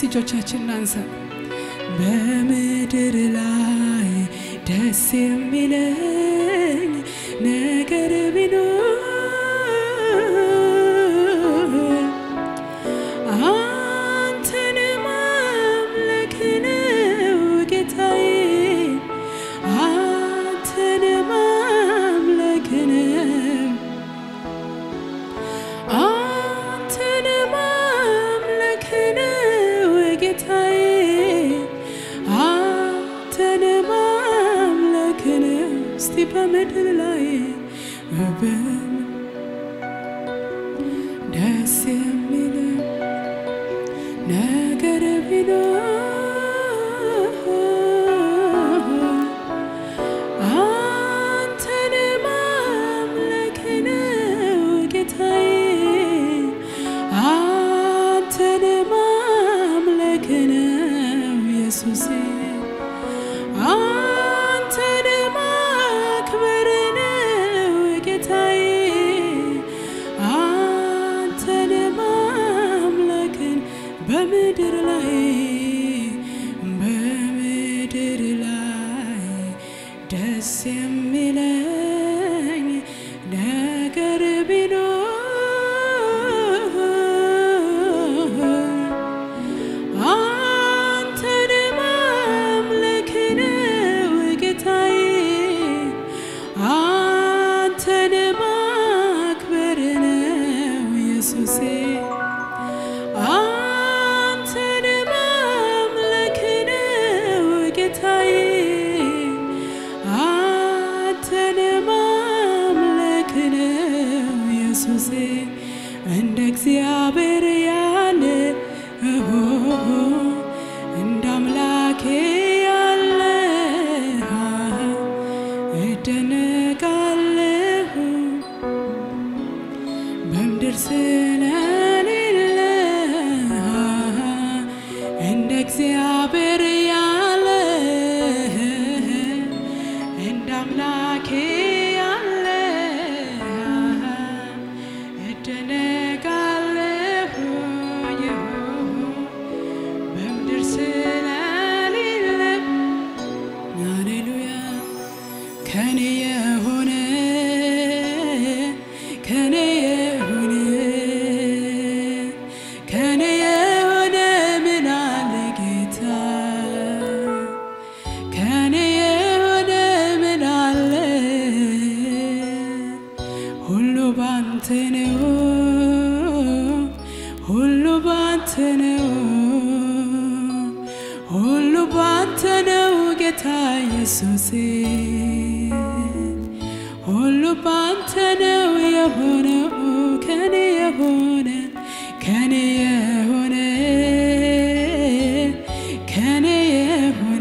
እጆቻችን እናንሳ። በምድር ላይ ደስ የሚለኝ ነገር ቢኖር አንተን ማምለክ ነው ጌታዬ፣ አንተን ማምለክ ነው አንተን ማምለክ ነው ጌታዬ፣ አንተን ማምለክ ነው። እስቲ በምድር ላይ በም ደስ የሚል ነገር ቢኖር አንተን ማምለክ ነው ጌታዬ፣ አንተን ማምለክ ነው ኢየሱሴ፣ አንተን ማክበር ነው ጌታዬ፣ አንተን ማምለክን በምድር ላይ በምድር ላይ ደስ የሚለኝ ነገር ቢኖር አንተን ማምለክ ነው ጌታዬ፣ አንተን ማክበር ነው ኢየሱሴ፣ አንተን ማምለክ ነው ጌታዬ፣ አንተን ማምለክ ነው ኢየሱሴ። እንደ እግዚአብሔር ያለ እሆ እንደ አምላኬ ያለ እደነቃለሁ በምድር ስለሌለ እንደ እግዚአብሔር ያለ እንደ አምላኬ ያለ እደነቃለሁ በምድር ስለሌለ ሃሌሉያ ከኔ የሆነ ከኔ የሆነ ከኔ የሆነ ምን አለ ጌታ ከኔ የሆነ ምን አለ ሁሉ ባንተ ነው ሁሉ ባንተ ነው ሁሉ ባንተ ነው ጌታ ኢየሱሴ ሁሉ ባንተ ነው የሆነው ከኔ የሆነ ከኔ የሆነ ከኔ የሆነ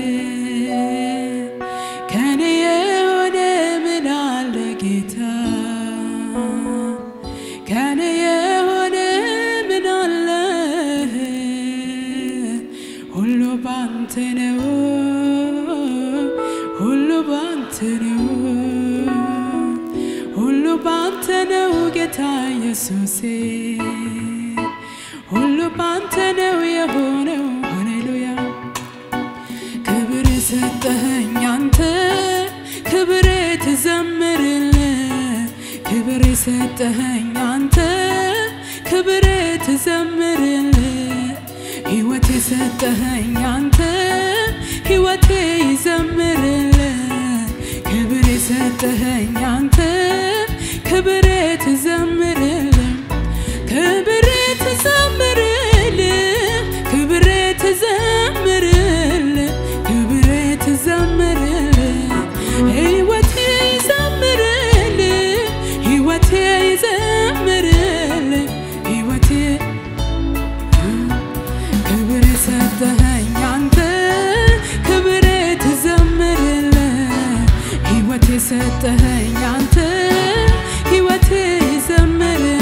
ከኔ የሆነ ምን አለ ጌታ ከኔ የሆነ ምን አለ ሁሉ ባንተ ነው ሁሉ ባንተ ነው ሁሉ ባንተ ነው ጌታ ኢየሱሴ ሁሉ ባንተ ነው የሆነው ሃሌሉያ ክብር የሰጠኸኝ አንተ ክብር ትዘምርል ክብር የሰጠኸኝ አንተ ክብር ትዘምርል ሕይወት የሰጠኸኝ አንተ ሕይወቴ ይዘምርል ክብር የሰጠኸኝ አንተ ክብር ትዘምርል ክብር ትዘምርል ክብር ትዘምርል ክብር ትዘምርል ሕይወቴ ይዘምርል ሕይወቴ ይዘምርል ሕይወቴ ክብር የሰጠኸኝ አንተ ክብር ትዘምርል ሕይወት የሰጠኸኝ አንተ ሕይወት ይዘምርል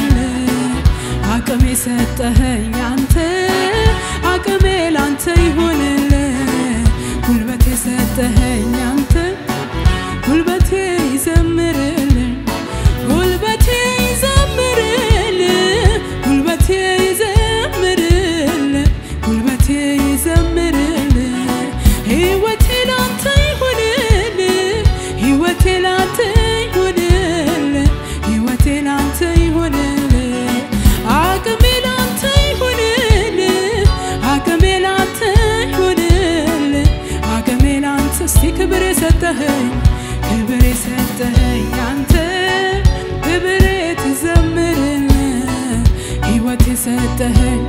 የሰጠኸኝ ክብር የሰጠኸኝ አንተ ክብር ትዘምርን ሕይወት የሰጠኸኝ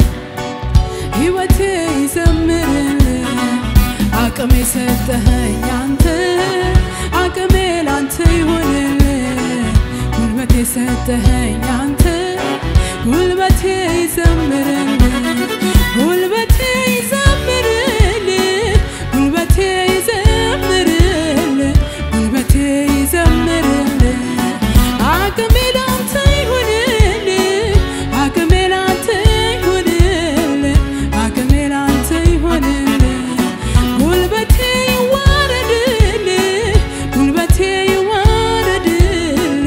ሕይወቴ ይዘምርን አቅም የሰጠኸኝ አንተ አቅሜ ላንተ ይሁንል ጉልበት የሰጠኸኝ አንተ ጉልበቴ ይዘምርን ጉልበቴ ይዘምርል ጉልበቴ ይዘምርል ጉልበቴ ይዘምርል አቅሜ ላንተ ይሁንል አቅሜ ላንተ ይሁንል አቅሜ ላንተ ይሁንል ጉልበቴ ይዋረድል ጉልበቴ ይዋረድል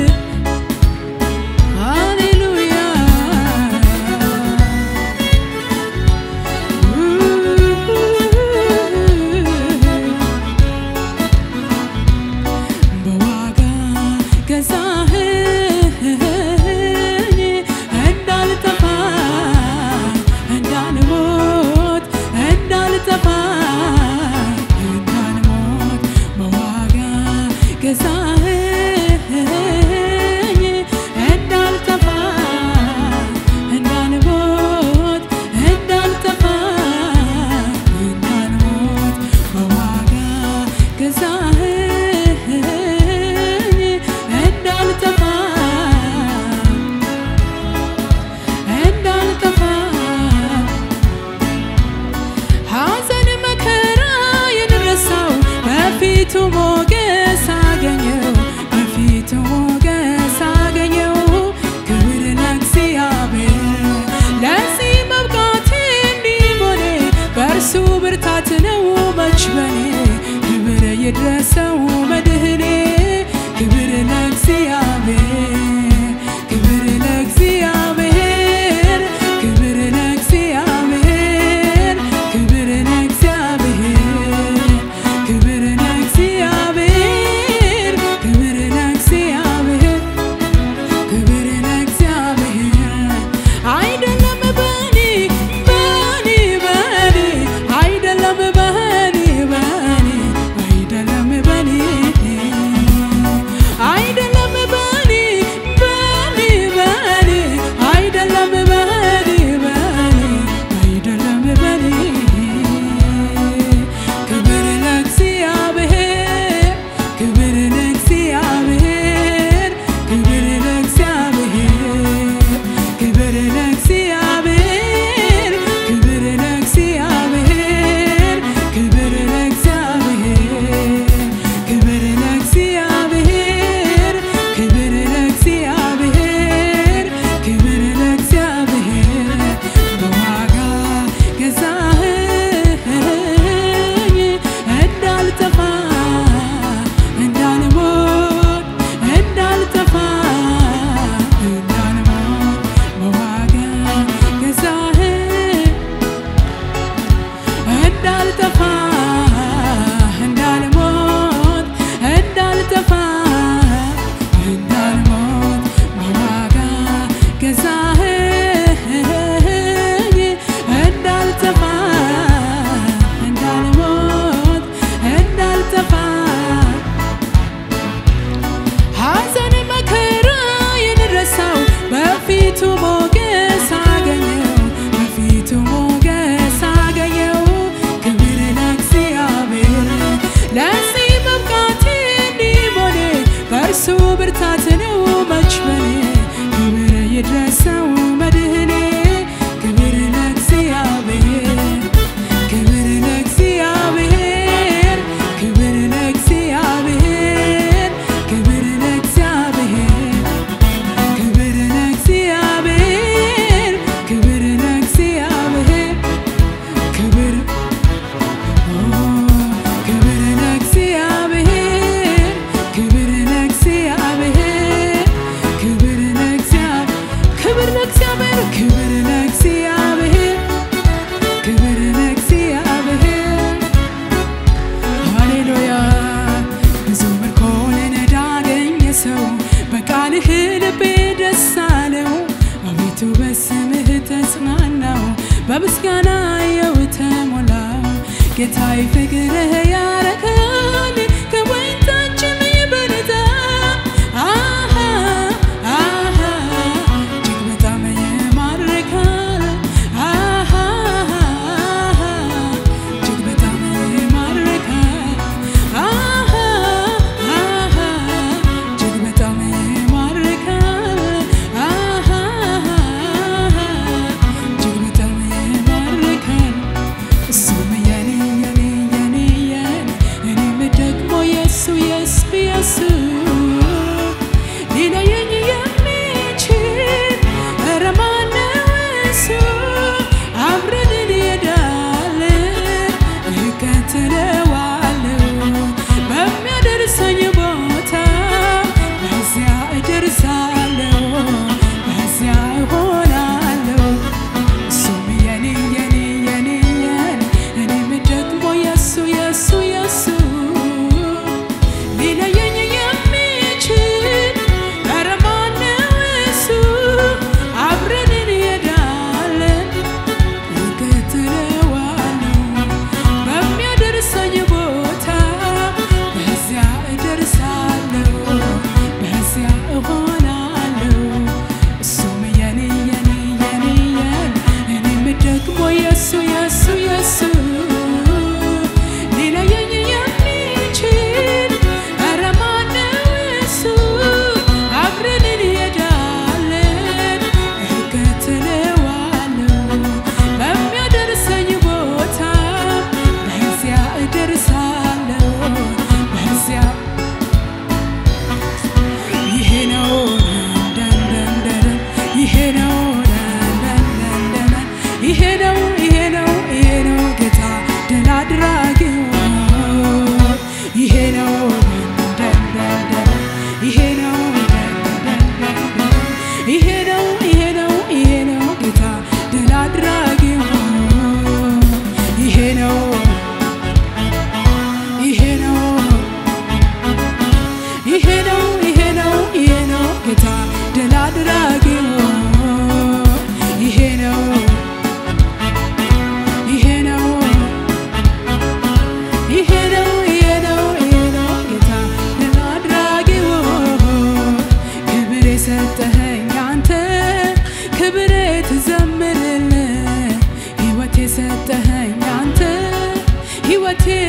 ሃሌሉያ በዋጋ ገዛኸኝ እንዳልጠፋ እንዳልሞት እንዳልጠፋ እንዳልሞት በዋጋ ገዛኸኝ እንዳልጠፋ እንዳልሞት እንዳልጠፋ እንዳልሞት በዋጋ ገዛኸኝ እንዳልጠፋ እንዳልጠፋ ሐዘን መከራ የደረሰው በፊቱ ሞገስ አገኘው በፊቱ ሞገስ አገኘው ክብር ለእግዚአብሔር ለዚህ መብቃቴ እንዲሆነ በእርሱ ብርታት ነው መች በኔ ክብር ይድረሰው መድህኔ ክብር ለእግዚአብሔር ክብር ለእግዚአብሔር ክብር ለእግዚአብሔር ክብር ለእግዚአብሔር ክብር ለእግዚአብሔር ክብር ለእግዚአብሔር ክብር ለእግዚአብሔር አይደለም በኔ በኔ በኔ አይደለም በኔ በኔ አይደለም በኔ አይደለም በኔ በኔ በኔ አይደለም በኔ በኔ አይደለም በኔ ክብር ለእግዚአብሔር ክብር ለእግዚአብሔር ክብር ለእግዚአብሔር ክብር ለእግዚአብሔር ክብር ለእግዚአብሔር ክብር ለእግዚአብሔር ክብር ለእግዚአብሔር ክብር ለእግዚአብሔር ክብር ለእግዚአብሔር በዋጋ ገዛኸኝ እንዳልጠፋ እንዳልሞት እንዳልጠፋ እንዳልሞት በዋጋ ገዛኸኝ እንዳልጠፋ እንዳልሞት እንዳልጠፋ እንዳልሞት በዋጋ ገዛኸኝ እንዳልጠፋ እንዳልሞት እንዳልጠፋ ሐዘን መከራ የደረሰው በፊቱ ሞገስ አገኘው በፊቱ ሞገስ አገኘው ክብር ለእግዚአብሔር ለዚህ መብቃቴ እንዲሆነ በእርሱ ብርታት ነው መች በኔ ክብር ይድረሰው መድህኔ ክብር ለእግዚአብሔር ክብር ለእግዚአብሔር ክብር ለእግዚአብሔር ክብር ለእግዚአብሔር ክብር ለእግዚአብሔር ክብር ለእግዚአብሔር ክብር ኦ ክብር ለእግዚአብሔር ክብር ለእግዚአብሔር ክብር ለእግዚአብሔር ክብር ለእግዚአብሔር ክብር ለእግዚአብሔር ክብር ለእግዚአብሔር ሃሌሉያ ብዙ ምርኮን እንዳገኘ ሰው በቃልህ ልቤ ደስ አለው አቤቱ በስምህ ተጽናናው በምስጋና የው ተሞላው ጌታዬ ፍቅርህ ያረካል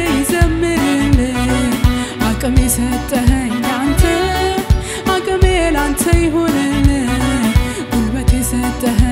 ይዘምርልህ አቅም የሰጠኸኝ አንተ አቅሜ ላንተ ይሆንልህ ጉልበት የሰጠኸኝ